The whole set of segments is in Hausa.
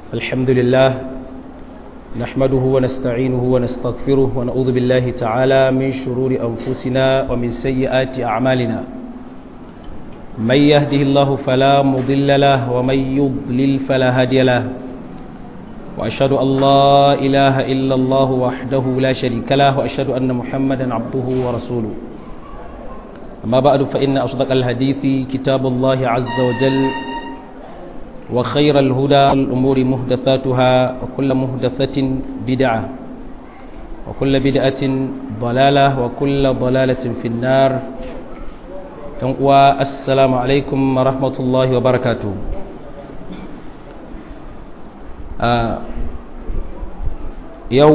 الحمد لله نحمده ونستعينه ونستغفره ونعوذ بالله تعالى من شرور أنفسنا ومن سيئات أعمالنا من يهده الله فلا مضل له ومن يضلل فلا هادي له وأشهد أن لا إله إلا الله وحده لا شريك له وأشهد أن محمدا عبده ورسوله أما بعد فإن أصدق الحديث كتاب الله عز وجل وخير الهدى الأمور مهدثاتها وكل مهدثة بدعة وكل بدعة ضلالة وكل ضلالة في النار والسلام عليكم ورحمة الله وبركاته آه يو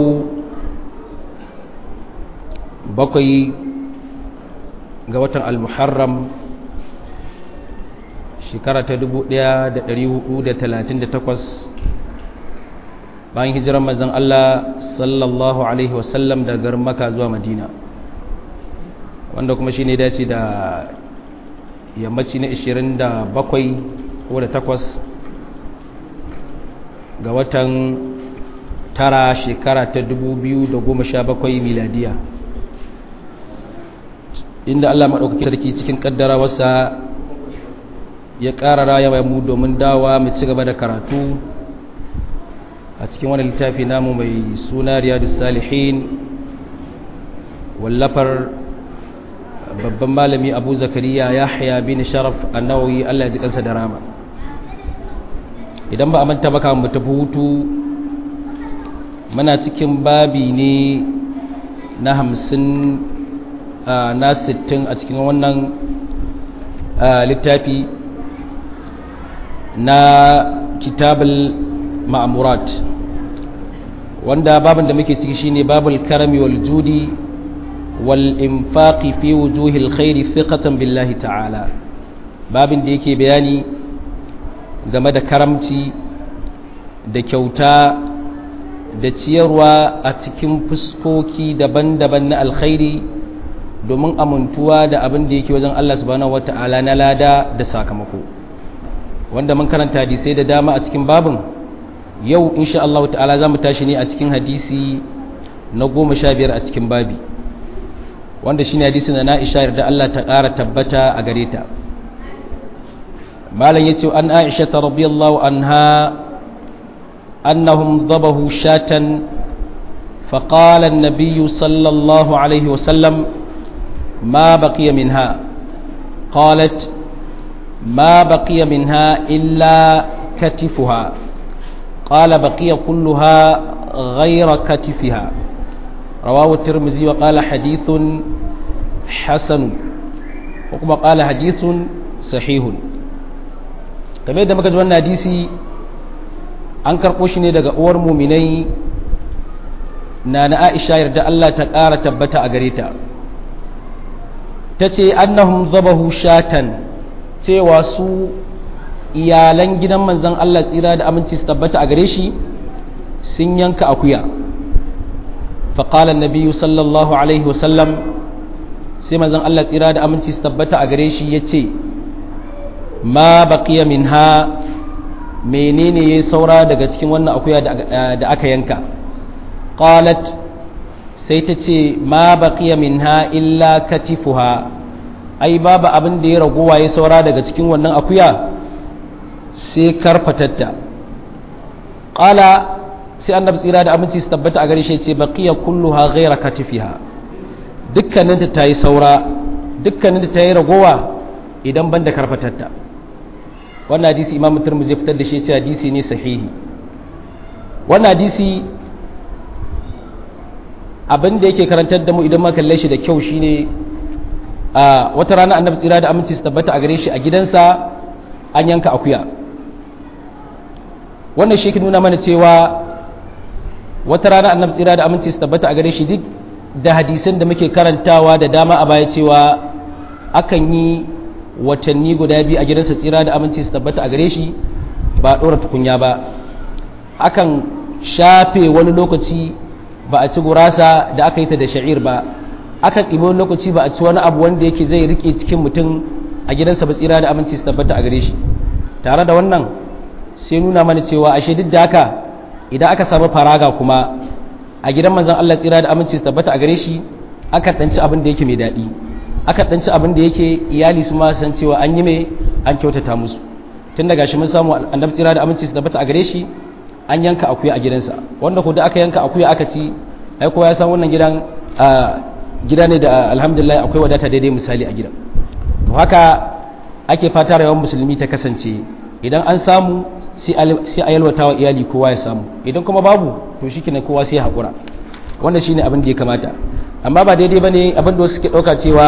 بقي قوة المحرم shekara ta 1438 bayan hijirar mazan Allah sallallahu Alaihi wasallam daga maka zuwa madina wanda kuma shi ne dace da yammaci na 27 ko da 8 ga watan tara shekara ta 2017 miladiya inda Allah maɗaukaki sarki cikin ƙaddara wasa ya ƙara raya mu domin dawa mu ci gaba da karatu a cikin wani littafi namu mai suna riyadu salihin wallafar babban malami abu zakariya ya haya bin sharaf annawawi allah ji kansa da rama idan ba a manta baka mu tafi hutu muna cikin babi ne na hamsin na sittin a cikin wannan littafi na kitabul ma'amurat wanda babin da muke ciki shine babul karami wal judi wal infaqi fi wujuhil khairi thiqatan billahi ta'ala babin da yake bayani game da karamci da kyauta da ciyarwa a cikin fuskoki daban-daban na alkhairi domin amintuwa da abin da yake wajen Allah subhanahu wata'ala na lada da sakamako wanda mun karanta hadisai da dama a cikin babin yau insha Allah ta'ala za mu tashi ne a cikin hadisi na goma sha biyar a cikin babi wanda shine hadisi na Aisha yarda Allah ta ƙara tabbata a gare ta malam yace an Aisha radhiyallahu anha annahum dhabahu shatan فقال النبي صلى الله عليه وسلم ما بقي منها قالت ما بقي منها إلا كتفها قال بقي كلها غير كتفها رواه الترمذي وقال حديث حسن وكما قال حديث صحيح kamar yadda muka ji wannan hadisi an karɓo shi ne daga uwar muminai na na aisha yarda Allah ta ƙara tabbata a gare ta ta ce annahum zabahu shatan cewa su iyalan gidan manzan Allah tsira da aminci su tabbata a gare shi sun yanka akuya faƙalar nabiyu sallallahu alaihi wasallam sai manzan Allah tsira da aminci su tabbata a gare shi ya ce ma baƙiya min ha menene ya saura daga cikin wannan akuya da aka yanka qalat sai ta ce ma baƙiya min ha illa katifuha ai babu abin da ya ragowa ya saura daga cikin wannan akuya sai karfatatta ƙala sai annabi tsira da aminci su tabbata a gare shi ce baqiya kulluha ghayra katifiha dukkaninta ta yi saura dukkaninta ta yi ragowa idan banda karfatatta wannan hadisi imamu turmuzi fitar da shi ce hadisi ne sahihi wannan hadisi abin da yake karantar da mu idan ma kalle shi da kyau shine a wata rana annabi tsira da aminci su tabbata a gare shi a gidansa an yanka akuya wannan shi ke nuna mana cewa wata rana annabi tsira da aminci su tabbata a gare shi duk da hadisan da muke karantawa da dama a baya cewa akan yi watanni guda biyu a gidansa tsira da aminci su tabbata a gare shi ba ɗora tukunya ba akan shafe wani lokaci ba a ci gurasa da aka yi ta da sha'ir ba akan ɗibi wani lokaci ba a ci wani abu wanda yake zai rike cikin mutum a gidansa ba tsira da aminci su tabbata a gare shi tare da wannan sai nuna mana cewa ashe duk da haka idan aka samu faraga kuma a gidan manzon Allah tsira da aminci su tabbata a gare shi aka danci abin da yake mai daɗi aka danci abin da yake iyali su ma san cewa an yi mai an kyautata musu tun daga shi mun samu annabi tsira da aminci su tabbata a gare shi an yanka akuya a gidansa wanda ko da aka yanka akuya aka ci ai kowa ya san wannan gidan gida ne da alhamdulillah akwai wadata daidai misali a gidan to haka ake fata rayuwar musulmi ta kasance idan an samu sai a yalwata wa iyali kowa ya samu idan kuma babu to shi kenan kowa sai ya haƙura wannan shine abin da ya kamata amma ba daidai bane abin da wasu suke ɗauka cewa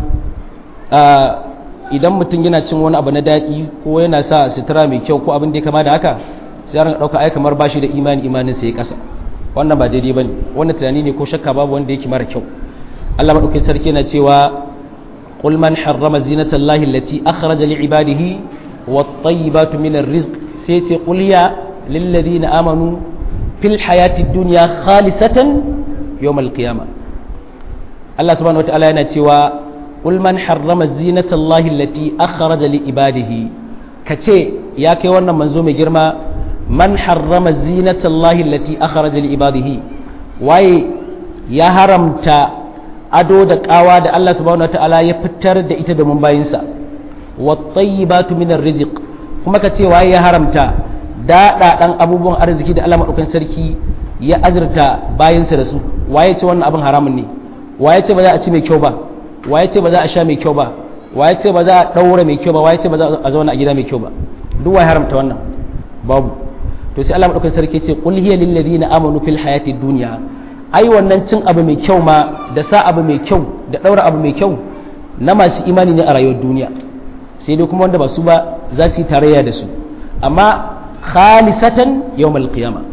idan mutum yana cin wani abu na daɗi ko yana sa sutura mai kyau ko abin da ya kama da haka sai a ɗauka ai kamar bashi da imani imanin sai ya ƙasa wannan ba daidai bane wannan tunani ne ko shakka babu wanda yake mara kyau Allah madaukakin sarki yana cewa قل من حرم زينة الله التي أخرج لعباده والطيبات من الرزق سيتي قل يا للذين آمنوا في الحياة الدنيا خالصة يوم القيامة الله سبحانه وتعالى ينتوى قل من حرم زينة الله التي أخرج لعباده كتي يا كيوانا منزوم جرما من حرم زينة الله التي أخرج لعباده واي يا هرمتا ado da kawa da Allah subhanahu wataala ya fitar da ita da bayinsa wat-tayyibatu minar rizq kuma ka ce waye ya haramta daɗa ɗan abubuwan arziki da Allah madaukakin sarki ya azurta bayinsa da su waye ce wannan abin haramun ne waye ce ba za a ci mai kyau ba waye ce ba za a sha mai kyau ba waye ce ba za a daura mai kyau ba waye ce ba za a zauna a gida mai kyau ba duk waye haramta wannan babu to sai Allah madaukakin sarki ya ce qul hiya lil ladina amanu fil hayatid dunya ai wannan cin abu mai kyau ma da sa abu mai kyau da ɗaura abu mai kyau na masu imani ne a rayuwar duniya sai dai kuma wanda ba su ba za su yi tarayya da su amma khalisatan yawmal qiyama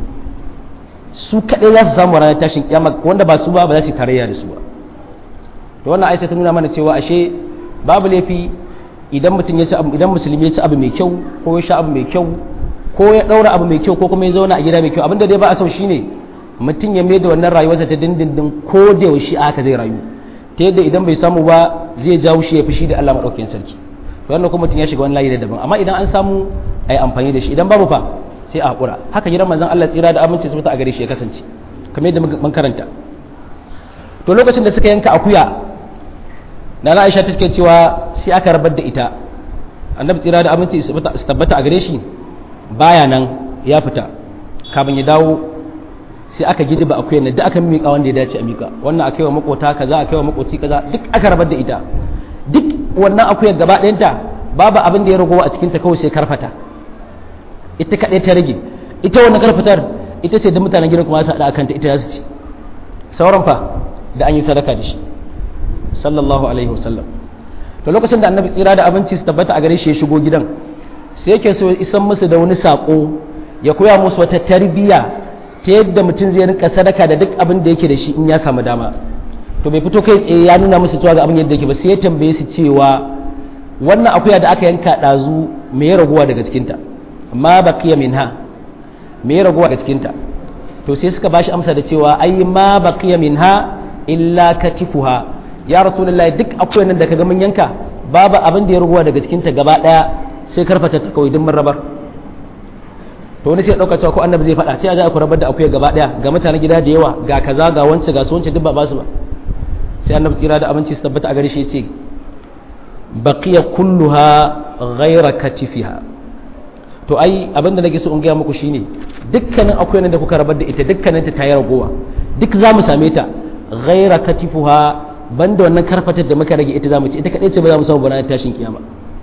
su kaɗai za su samu ranar tashin kiyama wanda ba su ba ba za su yi tarayya da su ba to wannan aisha ta nuna mana cewa ashe babu laifi idan mutum ya ci abu idan musulmi ya ci abu mai kyau ko ya sha abu mai kyau ko ya ɗaura abu mai kyau ko kuma ya zauna a gida mai kyau abinda dai ba a so shine mutum ya mai da wannan rayuwarsa ta dindindin ko da yaushe aka zai rayu ta yadda idan bai samu ba zai jawo shi ya fushi da Allah maɗaukakin sarki to wannan kuma mutum ya shiga wani layi da daban amma idan an samu a yi amfani da shi idan babu fa sai a haƙura haka gidan manzon Allah tsira da aminci su a gare shi ya kasance kamar yadda mun karanta to lokacin da suka yanka akuya na Aisha take cewa sai aka rabar da ita annabi tsira da aminci su tabbata a gare shi baya nan ya fita kafin ya dawo sai aka gidiba akuyar nan duk aka miƙa wanda ya dace a miƙa wannan a kaiwa makota kaza a kaiwa makoci kaza duk aka rabar da ita duk wannan akuyar gaba ɗayanta babu abin da ya ragowa a cikinta kawai sai karfata ita kaɗai ta rage ita wannan karfatar ita ce da mutanen gidan kuma su haɗa akan ta ita za su ci sauran fa da an yi sadaka da shi sallallahu alaihi wasallam to lokacin da annabi tsira da abinci su tabbata a gare shi ya shigo gidan sai yake so isan musu da wani saƙo ya koya musu wata tarbiyya ta yadda mutum zai rinka sadaka da duk abin da yake da shi in ya samu dama to bai fito kai tsaye ya nuna musu cewa ga abin yadda yake ba sai ya tambaye su cewa wannan akuya da aka yanka ɗazu me ya raguwa daga cikinta ma baqiya minha me ya raguwa daga cikinta to sai suka bashi amsa da cewa ai ma baqiya minha illa katifuha ya rasulullahi duk akuyan nan da kaga mun yanka babu abin da ya raguwa daga cikinta gaba daya sai karfata ta kawai duk mun rabar to wani sai ya dauka cewa ko annabi zai faɗa ta za ku rabar da akuya gaba daya ga mutanen gida da yawa ga kaza ga wance ga su wance duk ba ba su ba sai annabi tsira da abinci su tabbata a gare shi ce baqiya kulluha ghayra katifiha to ai abin da nake so in gaya muku shine dukkanin akuyan da kuka rabar da ita dukkanin ta tayi ragowa duk za mu same ta ghayra katifuha banda wannan karfatar da muka rage ita za mu ci ita kadai ce ba za mu samu bana tashin kiyama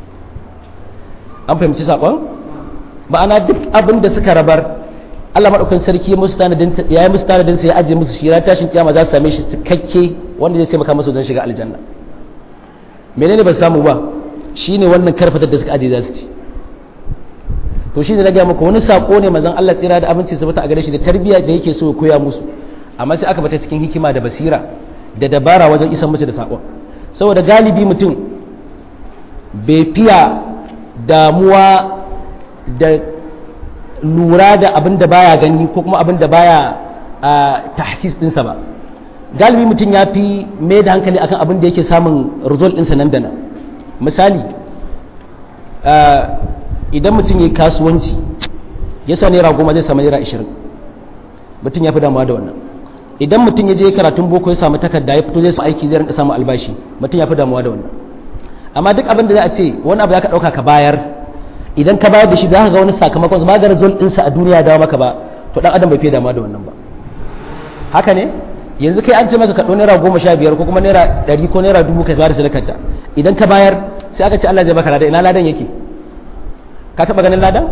an fahimci sakon ma'ana duk abin da suka rabar Allah maɗaukan sarki ya musu tanadin ya yi musu tanadin sai ya ajiye musu shi tashin kiyama za su same shi cikakke wanda zai taimaka musu don shiga aljanna menene ba su samu ba shine wannan karfatar da suka ajiye za su ci to shine na gaya muku wani sako ne mazan Allah tsira da abinci su bata a gare shi da tarbiyya da yake so ya koya musu amma sai aka bata cikin hikima da basira da dabara wajen isan musu da sakon saboda galibi mutum bai fiya damuwa da lura da abin da baya gani ko kuma abin da baya tahsis dinsa ba galibi mutum ya fi mai da hankali akan abin da yake samun result ɗinsa nan da nan misali idan mutum ya kasuwanci ya sa naira goma zai samu naira ashirin mutum ya fi damuwa da wannan idan mutum ya je karatun boko ya samu takarda ya fito zai samu aiki zai rinka samu albashi mutum ya fi damuwa da wannan amma duk abin da za a ce wani abu za ka ɗauka ka bayar idan ka bayar da shi za ka ga wani sakamakon ba ga result ɗinsa a duniya dawo maka ba to ɗan adam bai fiye damuwa da wannan ba haka ne yanzu kai an ce maka kaɗo naira goma sha biyar ko kuma naira ɗari ko naira dubu ka ba da sadakarta idan ka bayar sai aka ce Allah zai baka ladan ina ladan yake ka taɓa ganin ladan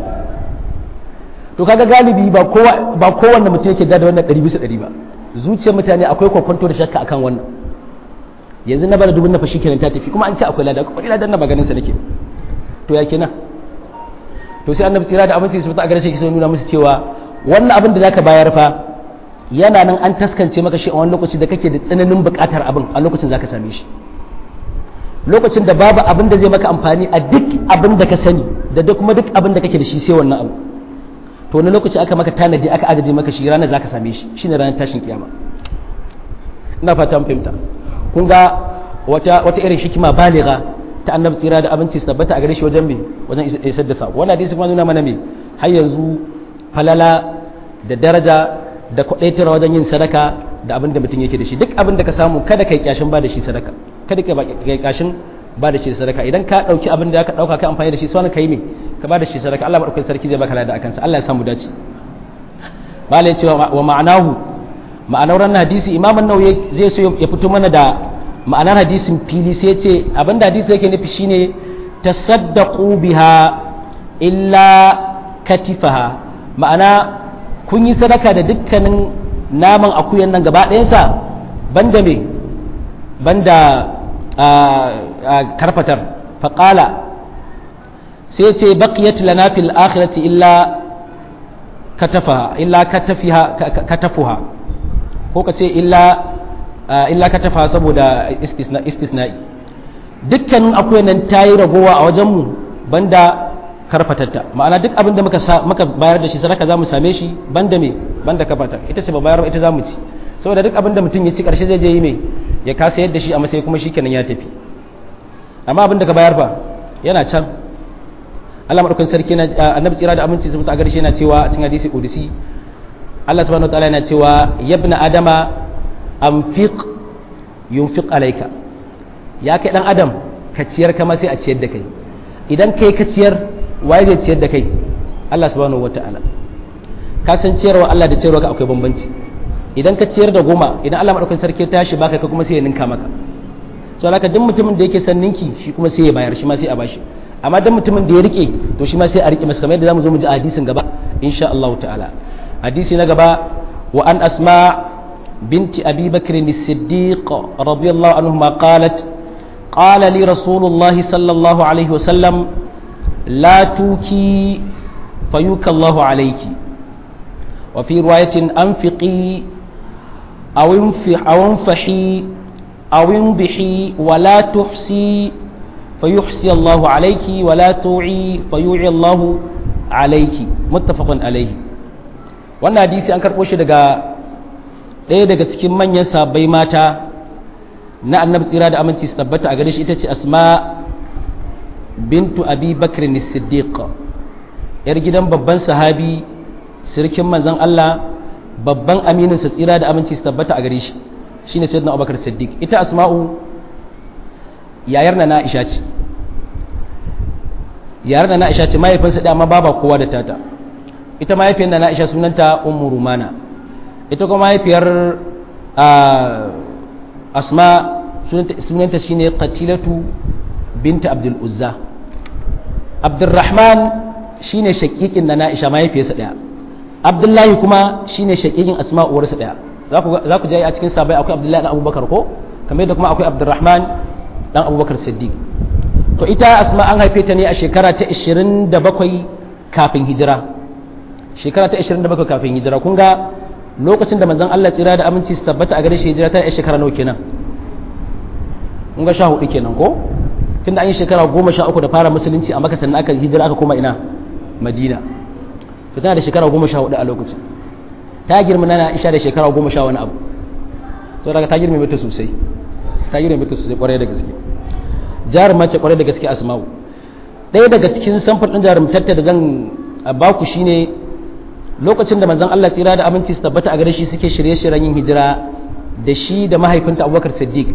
to kaga galibi ba kowa ba kowanne mutum yake da wannan ɗari bisa ɗari ba zuciyar mutane akwai kwakwanto da shakka akan wannan yanzu na bada dubun na fashi kenan ta tafi kuma an ce akwai ladan kuma ladan na maganin sa nake to ya kenan to sai annabi tsira da abinci su fita a gare shi sai nuna musu cewa wannan abin da zaka bayar fa yana nan an taskance maka shi a wani lokaci da kake da tsananin buƙatar abin a lokacin zaka same shi lokacin da babu abin da zai maka amfani a duk abin da ka sani da duk kuma duk abin da kake da shi sai wannan abu to wani lokaci aka maka tanadi aka agaje maka shi ranar zaka same shi shine ranar tashin kiyama ina fata mun fahimta kun ga wata wata irin hikima baliga ta annabi tsira da abinci su tabbata a gare shi wajen me wajen isar da sako wannan hadisi kuma nuna mana me har yanzu falala da daraja da kwadaitar wajen yin sadaka da abin da mutum yake da shi duk abin da ka samu kada kai kyashin ba da shi sadaka kada kai kyashin ba da shi sadaka idan ka dauki abin da ka dauka kai amfani da shi sai kai me ka ba da shi sadaka Allah madaukakin sarki zai baka lada akan sa Allah ya samu dace malai cewa wa ma'anahu ma'anar wannan hadisi imam an-nawawi zai so ya fito mana da ma'anar hadisin fili sai ya ce abin da hadisi yake nufi shine tasaddaqu biha illa katifaha ma'ana kun yi sadaka da dukkanin naman akuyan nan gaba ɗayansa banda me banda karfatar faƙala sai ce baqiyat lana fil akhirati illa katafaha illa katafiha katafuha ko ka ce illa illa katafaha saboda istisna'i dukkanin akuyan nan ta yi ragowa a wajenmu banda karfatatta ma'ana duk abin da muka muka bayar da shi sadaka za mu same shi banda me banda kafata ita ce ba bayar ba ita za mu ci saboda duk abin da mutum ya ci karshe zai je yi me ya kasa yadda shi a matsayi kuma shikenan ya tafi amma abin da ka bayar fa yana can Allah madaukakin sarki na annabi tsira da aminci sun ta garshe yana cewa a cikin hadisi qudsi Allah subhanahu wataala yana cewa yabna adama anfiq yunfiq alayka ya kai dan adam ka ciyar kama sai a ciyar da kai idan kai ka ciyar waye zai ciyar da kai Allah subhanahu wataala ka san ciyarwa Allah da ciyarwa ka akwai bambanci idan ka ciyar da goma idan Allah madaukakin sarki ta shi baka ka kuma sai ya ninka maka so haka duk mutumin da yake son ninki shi kuma sai ya bayar shi ma sai a bashi amma duk mutumin da ya rike to shi ma sai a rike masa kamar yadda zamu zo mu ji a hadisin gaba insha Allah ta'ala hadisi na gaba wa an asma binti abi bakr as-siddiq radiyallahu anhuma qalat قال لي رسول الله صلى الله عليه وسلم لا توكي فيوك الله عليك وفي رواية أنفقي أو انفح أو انفحي أو انبحي ولا تحسي فيحسي الله عليك ولا توعي فيوعي الله عليك متفق عليه wannan hadisi an karɓo shi daga ɗaya daga cikin manyan sabbai mata na annabi tsira da aminci su tabbata a gare shi ita ce asma bintu abi bakr siddiq yar gidan babban sahabi sirkin manzon Allah babban aminin sa tsira da aminci su tabbata a gare shi shine sayyidina abubakar siddiq ita asma'u yayar na Aisha ce yayar na Aisha ce mahaifinsa da amma baba kowa da tata ita mahaifiyar na Aisha sunanta ummu rumana ita kuma mahaifiyar asma sunanta shine qatilatu binta abdul uzza abdurrahman shine shakikin na na'isha mahaifiyarsa daya abdullahi kuma shine shakikin asma uwarsa daya za ku ji a cikin sabai akwai abdullahi dan abubakar ko kamar yadda kuma akwai abdurrahman dan abubakar siddiq to ita asma an haife ta ne a shekara ta 27 kafin hijira shekara ta 27 kafin hijira kun ga lokacin da manzon Allah tsira da aminci su tabbata a gare shi hijira ta yi shekara nawa kenan mun ga sha hudu kenan ko tunda an yi shekara goma sha uku da fara musulunci a maka sannan aka hijira aka koma ina madina to tana da shekara goma sha hudu a lokacin ta girma na isha da shekara goma sha wani abu saboda ta girma mata sosai ta girma mata sosai kwarai da gaske jarumar ce kwarai da gaske asma'u ɗaya daga cikin samfur ɗin jarumtarta da zan baku shine lokacin da manzon Allah tsira da aminci su tabbata a gare shi suke shirye-shiryen yin hijira da shi da mahaifinta Abubakar Siddiq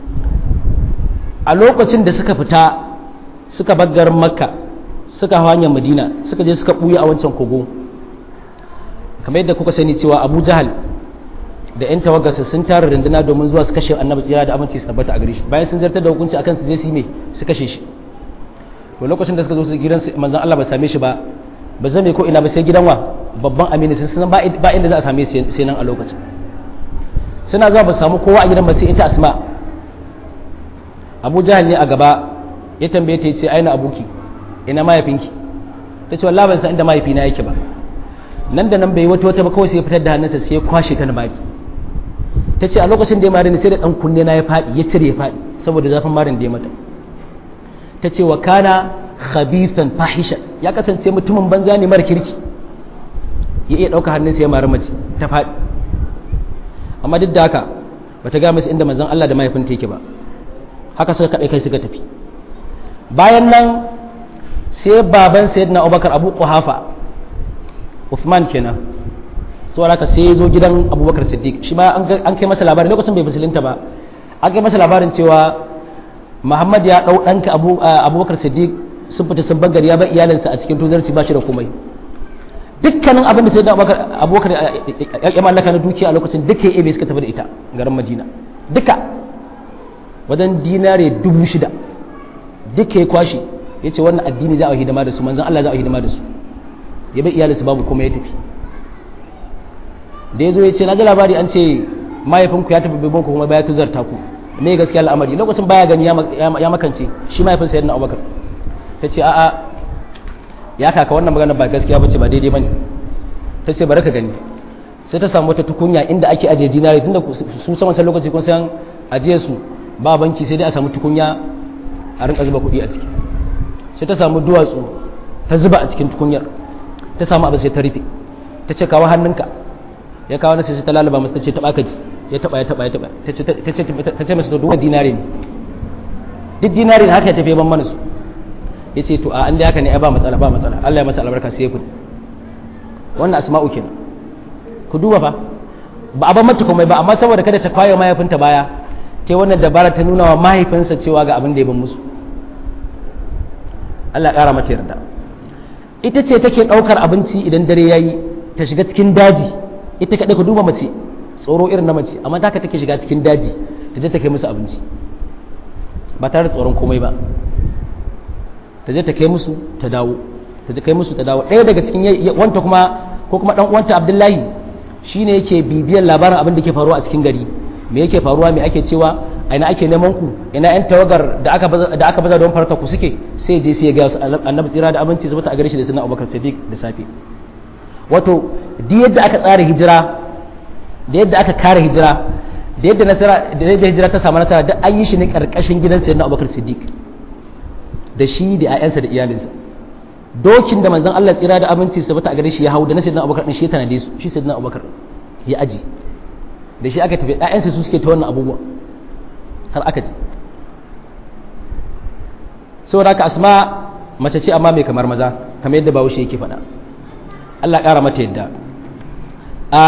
a lokacin da suka fita suka bar garin Makka suka hanyar Madina suka je suka buya a wancan kogo kamar yadda kuka sani cewa Abu Jahal da 'yan tawagarsa sun tara runduna domin zuwa su kashe annabi tsira da aminci su tabbata a gare shi bayan sun zartar da hukunci akan su je su yi me su kashe shi to lokacin da suka zo su gidan manzon Allah ba same shi ba ba zame ko ina ba sai gidan wa babban amini sun san ba inda za a same shi sai nan a lokacin suna zuwa ba samu kowa a gidan ba sai ita asma abu jahal ne a gaba ya tambaye ta ce aina abuki ina mahaifinki ta ce wallahi ban san inda mahaifina yake ba nan da nan bai wata wata ba kawai sai ya fitar da hannunsa sai ya kwashe ta na baki ta ce a lokacin da ya marini sai da dan kunne na ya faɗi ya cire ya faɗi saboda zafin marin da ya mata ta ce wa kana khabithan fahisha ya kasance mutumin banza ne mara kirki ya iya ɗauka hannunsa ya mari mace ta faɗi amma duk da haka bata ga masa inda manzon Allah da mahaifinta yake ba haka suka kaɗai kai suka tafi bayan nan sai baban sayyidina Abubakar Abu Quhafa Uthman kenan so haka sai ya zo gidan Abubakar Siddiq shi ma an kai masa labarin lokacin bai musulunta ba an kai masa labarin cewa Muhammad ya ɗau ɗanka Abubakar Siddiq sun fita sun bangar ya bar iyalinsa a cikin tuzarci ba shi da komai dukkanin abin da sai da abubakar ya mallaka na dukiya a lokacin duka ya ebe suka tafi da ita garin madina duka wajen dinare dubu shida duka ya kwashi ya ce wannan addini za a hidima da su manzan Allah za a hidima da su ya bai iyalinsu babu kuma ya tafi da ya zo ya ce na ji labari an ce mahaifinku ya tafi bibin ku kuma baya tuzarta ku me gaskiya al'amari lokacin baya gani ya makance shi mahaifinsa yadda abubakar ta ce a'a ya kaka wannan magana ba gaskiya bace ba daidai bane ta ce bari ka gani sai ta samu wata tukunya inda ake ajiye dinari tunda su san wancan lokaci kun san ajiye su ba banki sai dai a samu tukunya a rinka zuba kuɗi a ciki sai ta samu duwatsu ta zuba a cikin tukunyar ta samu abu sai ta rufe ta ce kawo hannunka ya kawo nasa sai ta lalaba masa ta ce taɓa ka ji ya taɓa ya taɓa ya taɓa ta ce masa to duwan dinari ne duk dinari ne haka ya tafi ban mana su ya ce to a an da haka ne ai ba matsala ba matsala Allah ya masa albarka sai ya kudi wannan asma'u kenan ku duba fa ba a ban mata komai ba amma saboda kada ta kwayo mahaifinta baya ta wannan dabara ta nuna wa mahaifinsa cewa ga abin da ya ban musu Allah ƙara mata yarda ita ce take ɗaukar abinci idan dare yayi ta shiga cikin daji ita kaɗai ku duba mace tsoro irin na mace amma ta take shiga cikin daji ta je ta kai musu abinci ba tare da tsoron komai ba ta je ta kai musu ta dawo ta je kai musu ta dawo ɗaya daga cikin wanta kuma ko kuma dan uwanta Abdullahi shine yake bibiyar labarin abin da ke faruwa a cikin gari me yake faruwa me ake cewa a ina ake neman ku ina yan tawagar da aka da aka baza don farka ku suke sai je sai ya ga annabi tsira da abinci zuba a gare shi da sunan Abubakar Siddiq da safe wato duk yadda aka tsara hijira da yadda aka kare hijira da yadda nasara da yadda hijira ta samu nasara da an yi shi ne karkashin gidan sayyidina Abubakar Siddiq da shi da 'ya'yansa da iyalinsa dokin da manzon Allah tsira da abinci su bata a gare shi ya hau da na sayyidina Abubakar din shi ya tanade su shi sayyidina Abubakar ya aji da shi aka tafi 'ya'yansa su suke ta wannan abubuwa har aka ji saboda haka asma mace ce amma mai kamar maza kamar yadda bahaushe yake faɗa Allah ƙara mata yadda a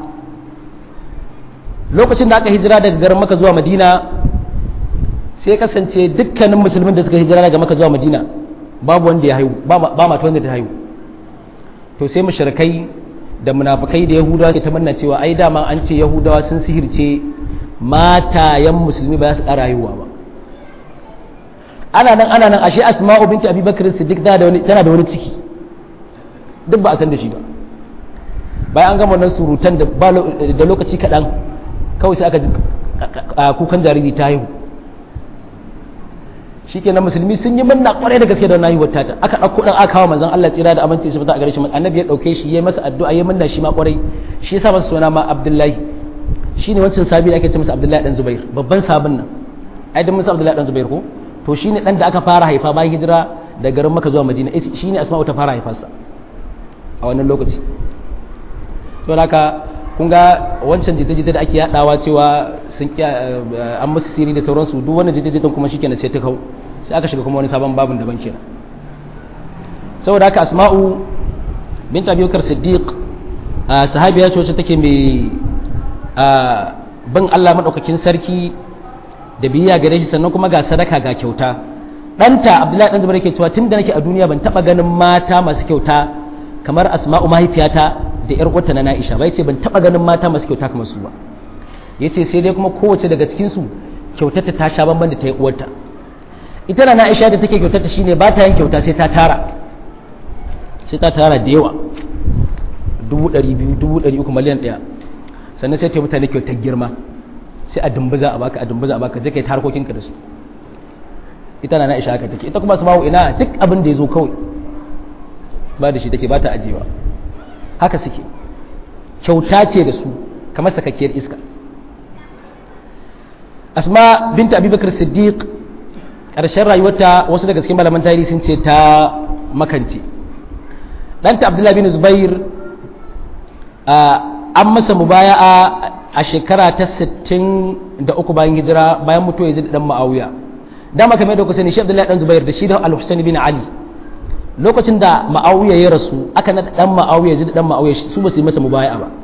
lokacin da aka hijira daga garin maka zuwa madina sai kasance dukkanin musulmin da suka hijira daga maka zuwa madina babu wanda ya haihu ba mata wanda ta haihu to sai mushrikai da munafikai da yahudawa sai ta manna cewa ai dama an ce yahudawa sun sihirce matayen musulmi ba za su ƙara haihuwa ba ana nan ana nan ashe asma'u binti abubakar siddiq tana da wani ciki duk ba a san da shi ba bayan an gama wannan surutan da lokaci kaɗan kawai sai aka ji kukan jariri ta haihu shikenan musulmi sun yi manna kwarai da gaske da wannan haihuwar tata aka ɗauko ɗan aka kawo manzon Allah tsira da aminci shi fita a gare shi annabi ya ɗauke shi ya masa addu'a ya manna shi ma kwarai shi yasa masa suna ma Abdullahi shine wancan sabi da ake ce masa Abdullahi dan Zubair babban sabon nan ai dan masa Abdullahi dan Zubair ko to shine dan da aka fara haifa bayan hijira da garin Makka zuwa Madina shine Asma'u ta fara haifarsa a wannan lokaci saboda haka kun ga wancan jita-jita da ake yadawa cewa sun an musu siri da sauransu duk wannan jita-jitan kuma shi kenan sai ta kau sai aka shiga kuma wani sabon babin daban kenan saboda haka asma'u bint abubakar siddiq sahabiya ce wacce take mai bin Allah maɗaukakin sarki da biyayya gare shi sannan kuma ga sadaka ga kyauta ɗanta abdullahi ɗan zubair ke cewa tun da nake a duniya ban taɓa ganin mata masu kyauta kamar asma'u mahaifiyata da yar uwarta na na'isha ba yace ban taɓa ganin mata masu kyauta kamar su ba yace sai dai kuma kowace daga cikin su kyautarta ta sha bamban da ta yi uwarta ita na na'isha da take kyautarta shine ba ta yin kyauta sai ta tara sai ta tara da yawa dubu ɗari biyu dubu ɗari uku miliyan ɗaya sannan sai ta mutane kyautar girma sai a dumbuza a baka a dumbuza a baka je kai ta harkokinka da su ita na na'isha haka take ita kuma su bawo ina duk abin da ya zo kawai ba da shi take ba ta ajiyewa haka suke kyauta ce da su kamar sakakkiyar iska asma binta abubakar siddiq ƙarshen rayuwarta wasu daga cikin malaman tarihi sun ce ta makance ɗanta abdullahi bin zubair an masa mubaya'a a shekara ta 63 bayan hijira bayan mutuwa yazid dan ma'awiya dama kamar da kusa ne shi abdullahi dan zubair da shi da al-husaini bin ali lokacin da ma'awiya ya rasu aka na dan ma'awiya yazid dan ma'awiya su ba su yi masa mubaya'a ba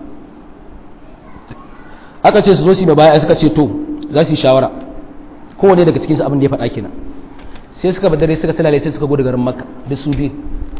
aka ce su zo su yi mubaya'a suka ce to za su yi shawara kowane daga cikinsu abin da ya faɗa kenan sai suka badare suka salale sai suka gudu garin makka da su biyu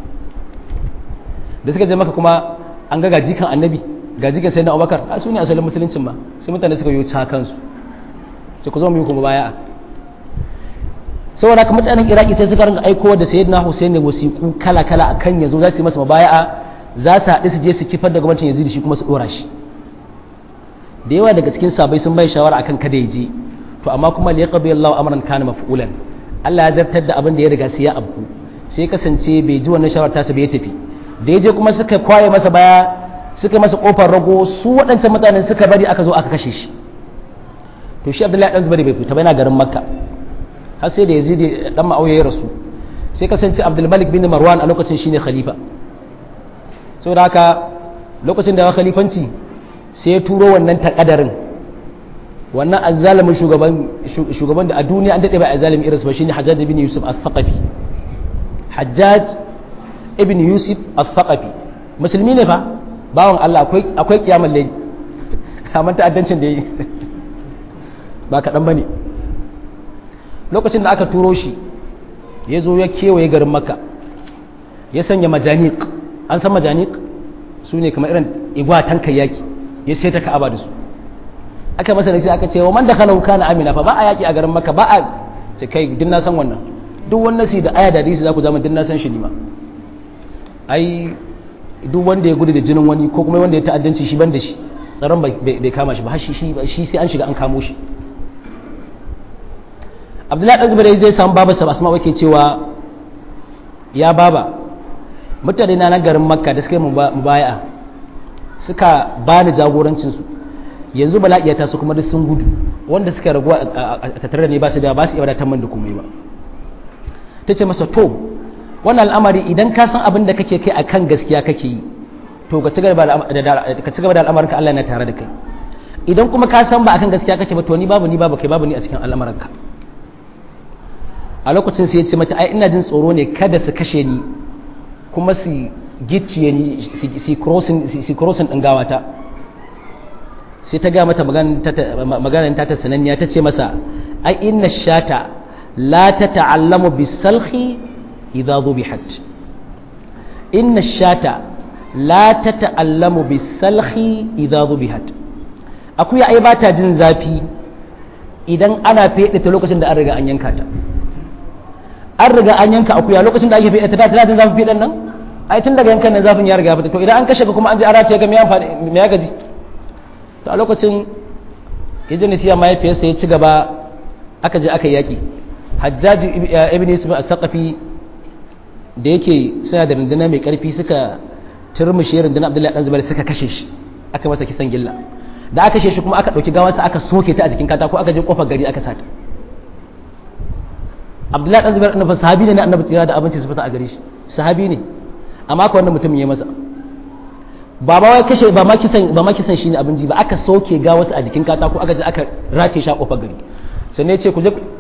da suka je maka kuma an ga gajikan annabi gajikan sai na abubakar a su ne asalin musuluncin ma sai mutane suka yi ca kansu sai ku zo mu yi kuma baya saboda haka mutanen iraki sai suka ringa aiko da sayyidina husaini wasiƙu kala kala akan yazo za su yi masa mabaya'a za su haɗu su je su kifar da gwamnatin yazidi shi kuma su ɗora shi da yawa daga cikin sabai sun bai shawara akan kada ya je to amma kuma liyaqbi Allahu amran kana maf'ulan Allah ya zartar da abin da ya riga sai ya abku sai kasance bai ji wannan shawara ta sa bai tafi da ya je kuma suka kwaye masa baya suka masa kofar rago su waɗancan mutanen suka bari aka zo aka kashe shi to shi Abdullahi dan Zubair bai fita ba yana garin Makka har sai da Yazid dan Muawiya ya rasu sai kasance Abdul Malik bin Marwan a lokacin shine khalifa saboda haka lokacin da ya khalifanci sai ya turo wannan takadarin wannan azzalimin shugaban shugaban da a duniya an dade ba azzalimi irinsa ba shine Hajjaj ibn Yusuf as-Saqafi Hajjaj ibn Yusuf as-Saqafi musulmi ne fa bawan Allah akwai akwai kiyamar lai amma ta'addancin da yi ba kaɗan bane lokacin da aka turo shi ya zo ya kewaye garin Makka ya sanya majaniq an san majaniq su ne kamar irin igwatan kayyaki ya sai ta ka'aba da su aka masa nasi aka ce wa man dakhala kana amina fa ba a yaki a garin makka ba a ce kai din na san wannan duk wannan nasi da aya da hadisi za ku zama din na san shi ne ma ai duk wanda ya gudu da jinin wani ko kuma wanda ya ta'addanci shi ban da shi tsaron bai kama shi ba shi shi sai an shiga an kamo shi abdullahi dan zubair zai samu baba sa asma wake cewa ya baba mutane na garin makka da suka yi mubaya'a suka bani jagorancin su yanzu bala'i ya taso kuma duk sun gudu wanda suka ragu a tattare da ne ba su da ba su iya wadatar man da komai ba ta ce masa to wannan al'amari idan ka san abin da kake kai akan gaskiya kake yi to ka ci gaba da al'amarin ka Allah yana tare da kai idan kuma ka san ba akan gaskiya kake ba to ni babu ni babu kai babu ni a cikin al'amarin ka a lokacin sai ya ce mata ai ina jin tsoro ne kada su kashe ni kuma su gicciye ni su crossing din gawata sai ta ga mata maganar ta ta sananniya ta ce masa ai inna shata la ta ta'allamu bisalhi idza dhubihat inna shata la ta ta'allamu bisalhi idza dhubihat akuya ai ba ta jin zafi idan ana fede ta lokacin da an riga an yanka ta an riga an yanka akuya lokacin da ake fede ta tana jin zafin fedan nan ai tun daga yankan nan zafin ya riga ya fita to idan an kashe ka kuma an ji arace ga me amfani me ya gaji to a lokacin idris ya mahaifiyarsa ya ci gaba aka je aka yaki hajjaji ibn yusuf as-saqafi da yake suna da rundunar mai karfi suka turmushe rundunar abdullahi dan zubair suka kashe shi aka masa kisan gilla da aka kashe shi kuma aka dauki gawarsa aka soke ta a jikin katako aka je kofar gari aka sata abdullahi dan zubair annabi sahabi ne na annabi tsira da abinci su fita a gare shi sahabi ne amma ka wannan mutum ya masa ba ma kashe ba ma kisan ba ma kisan shine abin ji ba aka soke ga wasu a jikin katako aka je aka race shi a kofar gari sannan ya ce ku je